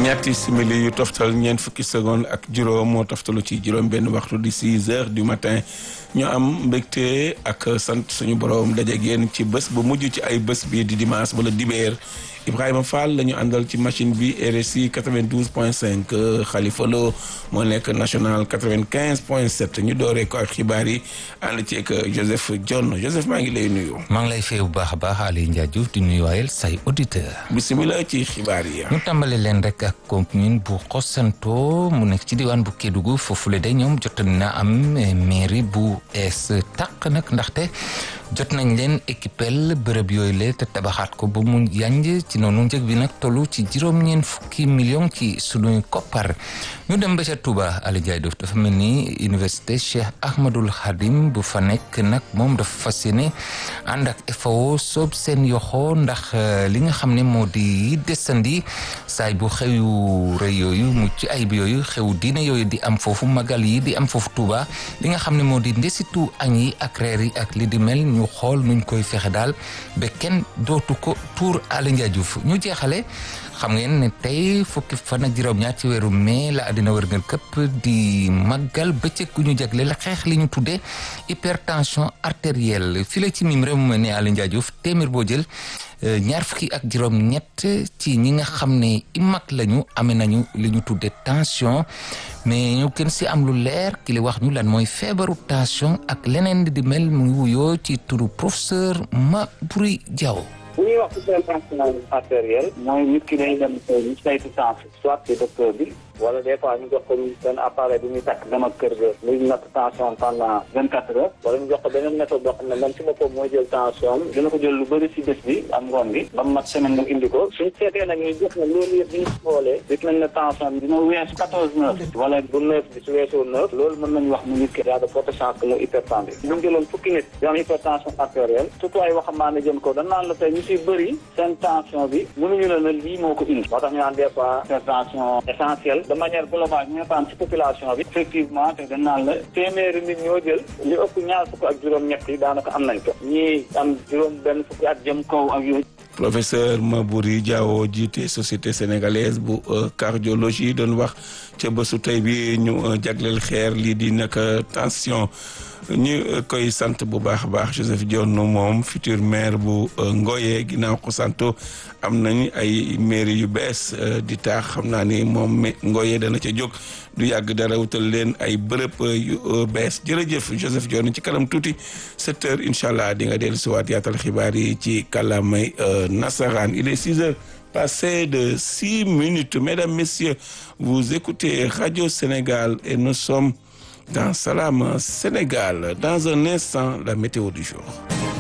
ñetti simili yu toftal ñeent fukki seconde ak juróom moo toftalu ci juróom benn waxtu di six heures du matin ñu am mbégte ak sant suñu borom dajeeg yéen ci bés bu mujj ci ay bés bi di dimanche wala dibéer Ibrahima Fall la ñu àndal ci machine bi RSI 92 point 5 Khalifa Lo moo nekk national 95 point 7 ñu dooree ko ak xibaar yi ànd ci ak Joseph John Joseph maa ngi lay nuyu. maa ngi lay fay bu baax a baax Aliou Ndiaye Diouf di nuyuwaayal say auditeur bisimilah ci xibaar yi. ñu tàmbale leen rek ak commune bu Xosanto mu nekk ci diwaan bu Kédougou foofule de ñoom jot na am mairie bu ees tàq nag ndaxte jot nañ leen équipel bërëb yooyu le te tabaxaat ko ba mu yanj ci noonu njëg bi nag tollu ci juróom-ñeent fukki million ci sunuy koppar ñu dem ba ca Touba Aliou Ndiaye Diouf dafa mel ni université Cheikh Ahmadul Khadim bu fa nekk nag moom dafa fas yéene ànd ak FAO soob seen yoxo ndax li nga xam ne moo di desandi saay bu xew yu rëy yooyu mucc ayib yooyu xew diine yooyu di am foofu magal yi di am foofu Touba li nga xam ne moo di ndesitu añ yi ak reer yi ak li di mel ñu xool nuñ koy fexe daal ba kenn dootu ko tuur Aliou Ndiaye Diouf ñu jeexale xam ngeen ne tey fukki fan ak juróom-ñaar ci weeru mai la àddina wërngal këpp di màggal bëccëg gu ñu jagle la xeex li ñu tuddee hypertension artérielle fii la ci mim réew mu ne Aliou Ndiaye Diouf téeméer boo jël ñaar fukki ak juróom-ñett ci ñi nga xam ne i mag lañu amee nañu li ñu tuddee tension mais ñu gën si am lu leer ki li wax ñu lan mooy feebaru tension ak leneen di mel mu ngi wuyoo ci turu professeur Maboury Diaw. bu ñuy wax hypertension artérielle mooy nit ki day dem ñu saytu tension soit ci docteur bi wala des fois ñu jox ko benn appareil bi muy takk dem ak kër ga muy natt tension pendant vingt quatre heures wala ñu jox ko beneen méthode boo xam ne moom ci boppam mooy jël tension dina ko jël lu bëri si bés bi am ngoon bi ba mat semaine mu indi ko suñ seetee nag ñu jox na loolu yëpp ñu xoolee gis nañ ne tension bi dina weesu quatorze neuf wala bu neuf bi su weesoo neuf loolu mën nañu wax mu nit ki yaa de forte chance que mu hypertendu bu ñu jëloon fukki nit yu am hypertension artérielle surtout ay waxambaane jëm ko dañ naan la tey ñu si bëri seen tension bi mënuñu la ne lii moo ko indi moo tax ñu naan des fois hypertension essentielle de manière globale ñu ngi ci population bi effectivement te dañ naan la téeméeri nit ñoo jël li ëpp ñaar fukk ak juróom-ñett yi daanaka am nañ ko ñii am juróom benn fukki at jëm kaw ak yooyu. professeur Maboury Diawo jiite société sénégalaise bu cardiologie doon wax ca bésu tey bi ñu jagleel xeer lii di nag tension. ñu koy sant bu baax a baax Joseph Dione moom futur maire bu Ngoye ginnaaw ko santo am nañ ay mairie yu bees di taax xam naa ni moom Ngoye dana ca jóg du yàgg dara wutal leen ay bërëb yu bees jërëjëf Joseph Dione ci kanam tuuti sept heures incha allah di nga dellu siwaat yaatal xibaar yi ci kàllaamay nasaraan il est six heures passé de six minutes mesdames messieurs vous écoutez Radio Sénégal et nous sommes dans Salam Sénégal. Dans un instant, la météo du jour.